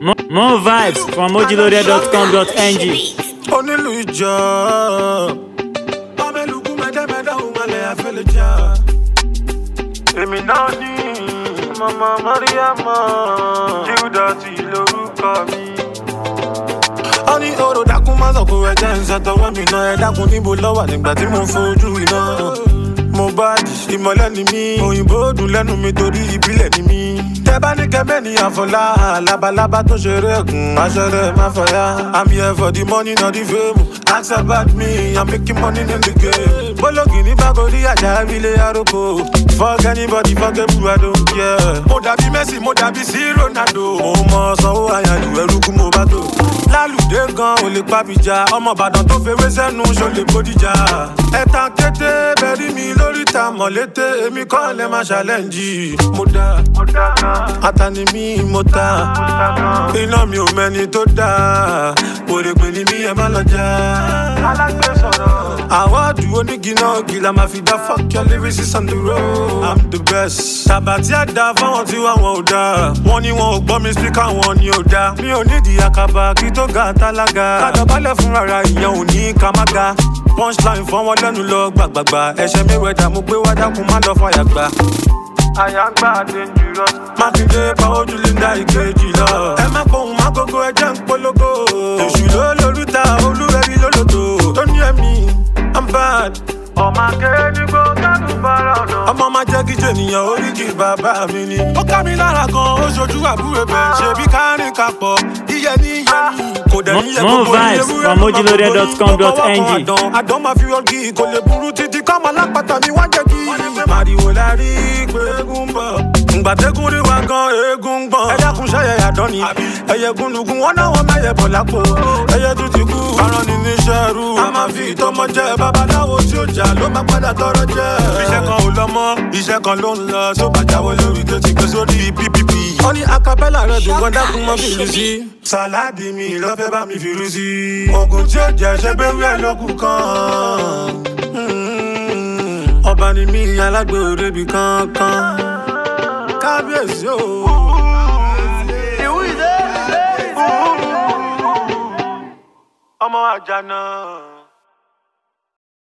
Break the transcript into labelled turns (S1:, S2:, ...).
S1: More, more vibes from mojiloaded.com.ng.
S2: onílù ìjọ ọmọlùkù mẹdẹmẹdẹ òmàlẹ àfẹlẹjà. èmi náà ní mama mariama judati lorúkọ mi. ó ní oró dákun má sọ̀kò ẹ̀jẹ̀ ń ṣàtọwọ́ mi náà ẹ dákun níbo lọ́wọ́ nígbà tí mo fojú iná. mo bá di ìmọ̀lẹ́ ni mí òyìnbó dùn lẹ́nu mi torí ìbílẹ̀ ni mí. tẹ bá ní kẹmẹ́ ní àfọlá labalábá tó ṣeré ẹ̀gùn aṣọ́rẹ́ má fọyà. i'm here for the money not the fame ask about me i'm making money in the game. bólógì ní bákòrí àjà ilé aróko fuck anybody fuck everyone i don't care. mo dàbí messi mo dàbí sí ronaldo. mo mọ sanwó àyàlù ẹrú kú mo bá tó. lálùdé gan ò lè pàbíjà ọmọ ìbàdàn tó fewé sẹ́nu ṣó lè bódìjà. ẹ̀tàn kété bẹ̀rí mi lórí ta mọ̀lété èmi kọ́ lẹ́ máa ṣàlẹ́ǹjì. mo dá atani mi mo ta iná mi ò mẹ́ni tó dá wòrèpè ni mi ẹ má lọ já. àwọ̀dù onígi náà gìlà máa fi dá fuck your lyrics on the road. i'm the best. tàbátí àdá fáwọn tí wà wọn ò dá. wọ́n ní wọn ò gbọ́ mi speaker wọn ni ò dá. mi ò nídìí àkàbà kí tó ga tálága. kádàbálẹ̀ fún rárá ìyẹn ò ní ká má ga. punchline fọ́n wọn lẹ́nu lọ gbàgbàgbà. ẹ̀ṣẹ̀ mi wẹ̀dà mo gbé wá dákun má lọ fàyà gbà àyàgbà dangerous. mákindé pa ojú linda ìkejì lọ. ẹ má pohùn má gógó ẹjẹ ń polówó. èṣù ló lórúta olúwẹ̀rí lólòdò. tó ní ẹ̀mí i'm bad. ọmọ akéré ní kó kánú bára ọ̀nà. ọmọ máa jẹ́ kíjọ ènìyàn oríkì bàbá mi ni. ó ká mi lára gan ó ṣojú àbúrò bẹ̀. ṣebí kárìn kapọ̀ iye ní iye ní. kò dẹ̀ ní iye
S1: More
S2: gbogbo ní
S1: vibes
S2: ewúrẹ́
S1: from
S2: ló máa
S1: mojiloaded.com.ng.
S2: gbogbo yín. Ó kọ́wọ́ kan àdán àdán máa fi ọgì kò lè burú títí kọ́mọ lápáta mi wá jẹ́ kí. màrìwò la rí pé eégún ń bọ̀. ǹgbàdégún rí wa gan eégún ń gbọ̀n. ẹ̀yà kun ṣẹ́yẹ àdán ni ẹ̀yẹ gúnlùgún wọn náà wọ́n mẹ́yẹ bọ̀ lápò. ẹ̀yẹ tún ti kú. aràn ni níṣẹ́ rú. a máa fi ìtọ́mọ jẹ babaláwo tí ó jà ló máa padà tọrọ jẹ. iṣẹ́ kan ò lọ mọ́ iṣẹ́ kan ló ń lọ tó bá jáwé lórí tó ti gbé sórí ppp. ó ní acapella rẹ̀ dùn gan dákun mọ́ fìlú sí. sàláàdì mi lọ́fẹ́ bá mi fìlú sí. oògùn tí ó jẹ́ ṣẹ́ bẹ́ẹ̀ wíwẹ̀ lókun kan. Mm, ọba ni mí alágbè òrebi kankan. kábíyèsí o. ọmọ àjànà.